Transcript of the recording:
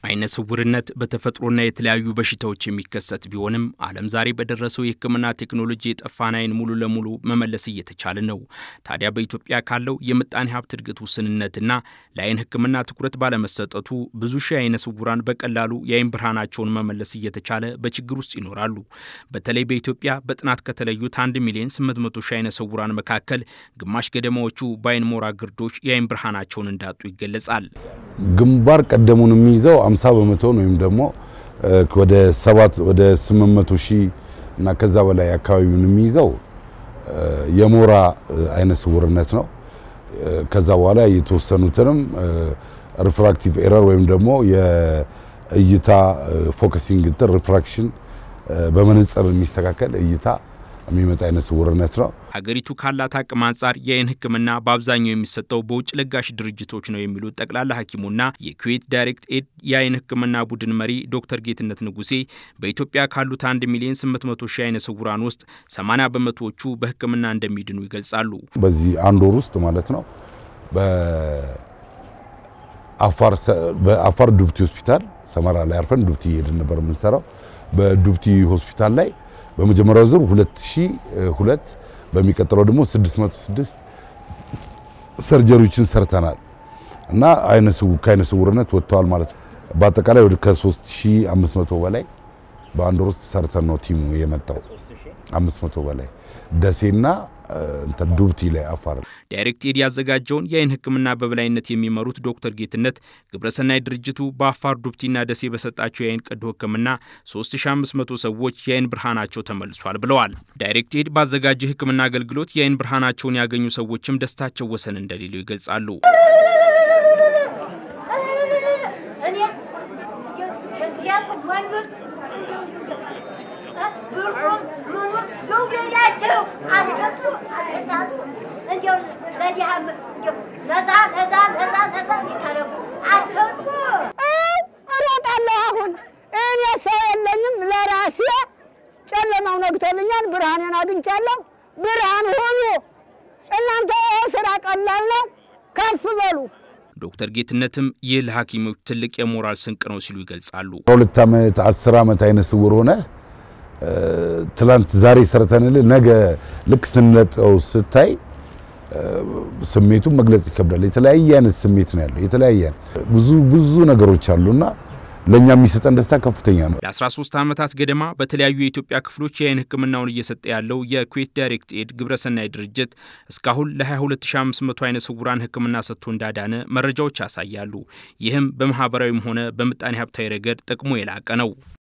አይነ ስውርነት በተፈጥሮና የተለያዩ በሽታዎች የሚከሰት ቢሆንም ዓለም ዛሬ በደረሰው የሕክምና ቴክኖሎጂ የጠፋን አይን ሙሉ ለሙሉ መመለስ እየተቻለ ነው። ታዲያ በኢትዮጵያ ካለው የምጣኔ ሀብት እድገት ውስንነትና ለአይን ሕክምና ትኩረት ባለመሰጠቱ ብዙ ሺህ አይነ ስውራን በቀላሉ የአይን ብርሃናቸውን መመለስ እየተቻለ በችግር ውስጥ ይኖራሉ። በተለይ በኢትዮጵያ በጥናት ከተለዩት 1 ሚሊዮን 800 ሺህ አይነ ስውራን መካከል ግማሽ ገደማዎቹ በአይን ሞራ ግርዶች የአይን ብርሃናቸውን እንዳጡ ይገለጻል። ግንባር ቀደሙን የሚይዘው 50 በመቶ ወይም ደግሞ ወደ 7 ወደ 800 ሺህ እና ከዛ በላይ አካባቢውን የሚይዘው የሞራ አይነ ስውርነት ነው። ከዛ በኋላ የተወሰኑትንም ሪፍራክቲቭ ኤረር ወይም ደግሞ የእይታ ፎከሲንግ እንትን ሪፍራክሽን በመነጽር የሚስተካከል እይታ የሚመጣ አይነ ስውርነት ነው። ሀገሪቱ ካላት አቅም አንጻር የአይን ሕክምና በአብዛኛው የሚሰጠው በውጭ ለጋሽ ድርጅቶች ነው የሚሉት ጠቅላላ ሐኪሙና የኩዌት ዳይሬክት ኤድ የአይን ሕክምና ቡድን መሪ ዶክተር ጌትነት ንጉሴ በኢትዮጵያ ካሉት 1 ሚሊዮን 800 ሺህ አይነ ስውራን ውስጥ 80 በመቶዎቹ በሕክምና እንደሚድኑ ይገልጻሉ። በዚህ አንድ ወር ውስጥ ማለት ነው በአፋር ዱብቲ ሆስፒታል ሰመራ ላይ አርፈን ዱብቲ እየሄድን ነበር የምንሰራው። በዱብቲ ሆስፒታል ላይ በመጀመሪያው ዙር 2002 በሚቀጥለው ደግሞ 606 ሰርጀሪዎችን ሰርተናል እና ከአይነ ስውርነት ወጥተዋል ማለት ነው። በአጠቃላይ ወደ ከ3500 በላይ በአንድ ወር ውስጥ ሰርተን ነው ቲሙ የመጣው 500 በላይ ደሴና እንትን ዱብቲ ላይ አፋር። ዳይሬክት ኤድ ያዘጋጀውን የአይን ሕክምና በበላይነት የሚመሩት ዶክተር ጌትነት ግብረሰናይ ድርጅቱ በአፋር ዱብቲና ደሴ በሰጣቸው የአይን ቀዶ ሕክምና 3500 ሰዎች የአይን ብርሃናቸው ተመልሷል ብለዋል። ዳይሬክት ኤድ ባዘጋጀው የሕክምና አገልግሎት የአይን ብርሃናቸውን ያገኙ ሰዎችም ደስታቸው ወሰን እንደሌለው ይገልጻሉ። እሮጣለሁ። አሁን እኔ ሰው የለኝም፣ ለራሴ ጨለማው ነግቶልኛል፣ ብርሃኔን አግኝቻለሁ። ብርሃን ሁኑ እናንተ። ስራ ቀላል ነው፣ ከፍ በሉ። ዶክተር ጌትነትም ይህ ለሐኪሞች ትልቅ የሞራል ስንቅ ነው ሲሉ ይገልጻሉ። ሁለት ዓመት አስር ዓመት አይነ ስውር ሆነ ትላንት ዛሬ ሰርተንልህ ነገ ልክ ስንለጠው ስታይ ስሜቱን መግለጽ ይከብዳል። የተለያየ አይነት ስሜት ነው ያለው። የተለያየ ብዙ ብዙ ነገሮች አሉና ለእኛ የሚሰጠን ደስታ ከፍተኛ ነው። ለ13 ዓመታት ገደማ በተለያዩ የኢትዮጵያ ክፍሎች የአይን ሕክምናውን እየሰጠ ያለው የኩዌት ዳይሬክት ኤድ ግብረሰናይ ድርጅት እስካሁን ለ22500 አይነ ስውራን ሕክምና ሰጥቶ እንዳዳነ መረጃዎች ያሳያሉ። ይህም በማህበራዊም ሆነ በምጣኔ ሀብታዊ ረገድ ጥቅሙ የላቀ ነው።